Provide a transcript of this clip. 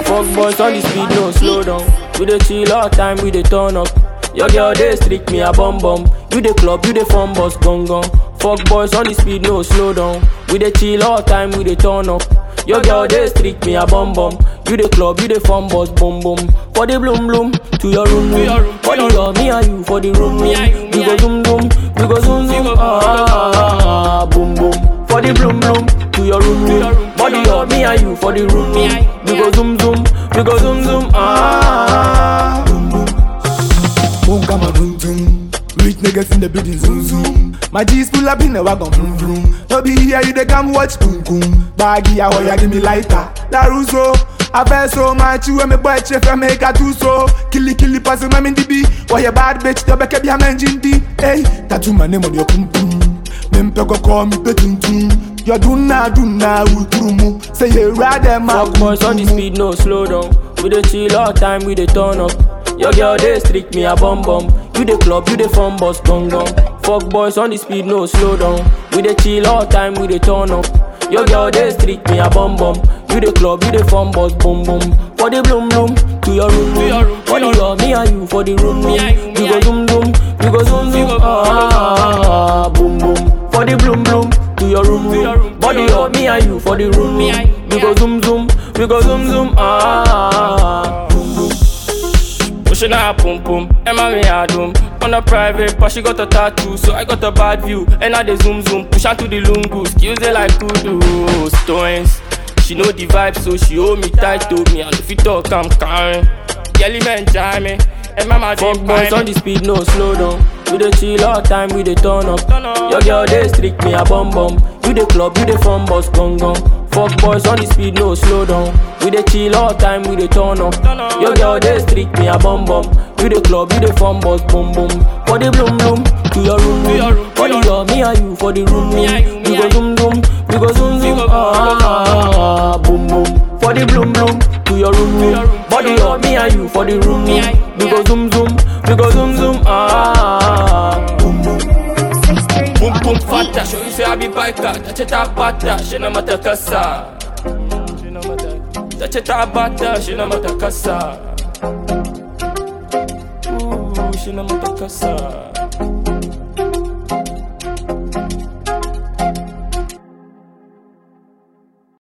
Fuck boys on the speed, no slow down. We dey chill all time, we dey turn up. Your girl dey streak me a bum bum. You dey club, you dey fun bus gong gong. Fuck boys on the speed, no slow down. We dey chill all time, we dey turn up. Your girl dey streak me a bum bum. You dey club, you dey fun bus boom boom. For the bloom bloom, to your room room. For the love, me and you for the room room. We go zoom zoom, we go zoom zoom. Ah, boom boom. For the bloom bloom, to your room room. Body love, me and you for the room room. We go zoom zoom, we go zoom zoom. Ah. Boom, come on, boom, boom. Rich niggas in the building, zoom, zoom. My G's pull up in the wagon, vroom, vroom. No be here, you they come watch, boom, boom. Baggy, I want ya, give me lighter. La Russo. I feel so much, you and me boy, chef, I make a two so. Killy, killy, pass him, I'm in the B. Why you bad bitch, the back of your man, Jindy. Hey, tattoo my name on your pum pum. Mempe go call me petuntum. You do na, do na, ultrumu. Say you rather, my Fuck boys on the speed, no slow down. We dey chill all time, we dey turn up. Your girl dey streak me a bum bum. You dey club, you dey fun bus gong gong. Fuck boys on the speed, no slow down. We dey chill all time, we dey turn up. Your girl dey streak me a bum bum. You dey club, you dey fun bus boom boom. For the bloom bloom, to your room room. For the love, me and you for the room room. We go zoom zoom, we go zoom zoom. Ah, boom boom. For the bloom bloom, to your room room. Body love, me and you for the room room. We go zoom zoom, we go zoom zoom. Ah. Pushing her pum pum, Emma me a doom On a private, but she got a tattoo So I got a bad view, and I dey zoom zoom Push her to the lungu, skills they like kudu Stones, she know the vibe So she hold me tight to me And if you talk, I'm carrying Yelly man jam me And mama Fuck boys on the speed, no slow down We dey chill all time, we dey turn up Your girl dey streak me a bum bum You dey club, you dey fun bus gong gong Fuck boys on the speed, no slow down. We dey chill all time, we dey turn up. Your girl dey streak me a bum bum. You dey club, you dey fun bus boom boom. For the bloom bloom, to your room room. For the love, me and you for the room room. We go zoom zoom, we go zoom zoom. Ah, boom boom. For the bloom bloom, to your room room. Body love, me and you for the room room. We go zoom zoom, we go zoom zoom. Ah, boom boom. Boom boom fata, show you say I be biker. Touch it up bata, she no matter kasa. Touch it up bata, she no matter kasa. Ooh, she no matter kasa.